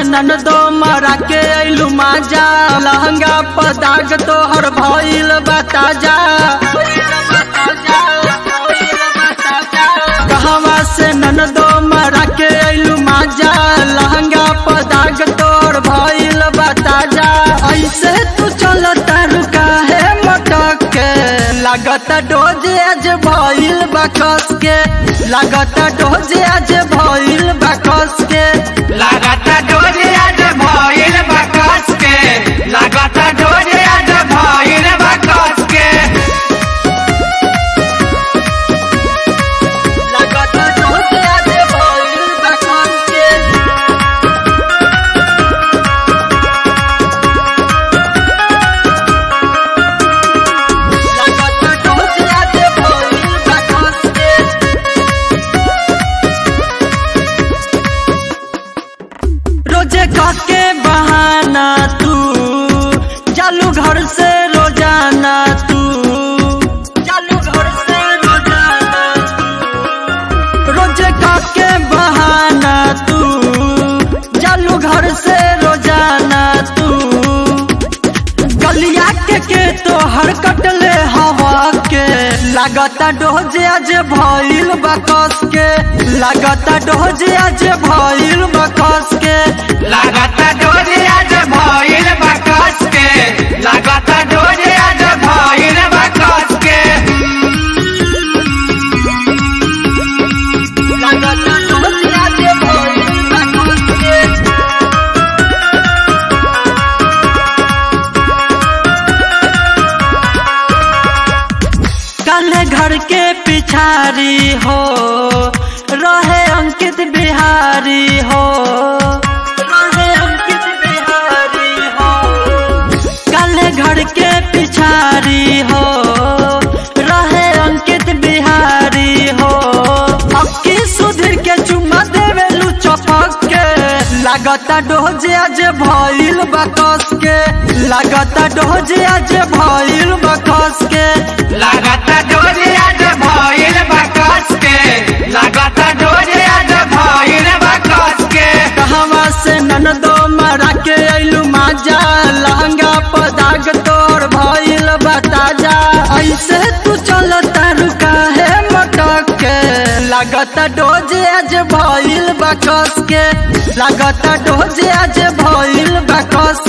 ननदो मरा के अइलू माजा लहंगा पदाग तोहर भइल बताजा कहवा से ननदो मरा के अइलू माजा लहंगा पदाग तोहर भइल बताजा ऐसे तू चल तारू काहे मटक के लागत डोज आज भइल बकस के लागत डोज आज भइल बकस के लागता डोरे आज भइल बा कस के लागता डोरे आज भइल बा कस के लागत डोज आज भइल बकस के लागत डोज आज भइल बकस के रोजे काके बहाना तू चालू घर से रोजाना तू चालू घर से रोजाना तू रोजे काके बहाना तू चालू घर से रोजाना तू गलिया के के तो हर कटले हवा के लागता डोज आज भइल बकस के लागता डोज आज भइल बकस के लागता डोरे आज भइल बा कस के लागता डोरे आज भइल बा कस के लागता डोज आज भइल बकस के काले घर के पिछारी हो रहे अंकित बिहारी हो रहे अंकित बिहारी हो काले घर के पिछारी हो रहे अंकित बिहारी हो अक्की सुधीर के चुम्मा देवेलू चपक के लागता डोज आज भइल बकस के लागता डोज आज भइल बकस के लागता डोरे आज भइल बा कस के लागता डोरे आज भइल बा कस के कहवा से ननदो मरा के अइलू माजा लहंगा पदाग तोर भइल बताजा ऐसे तू चल तारू काहे मटक के लागता डोज आज भइल बकस के लागता डोज आज भइल बकस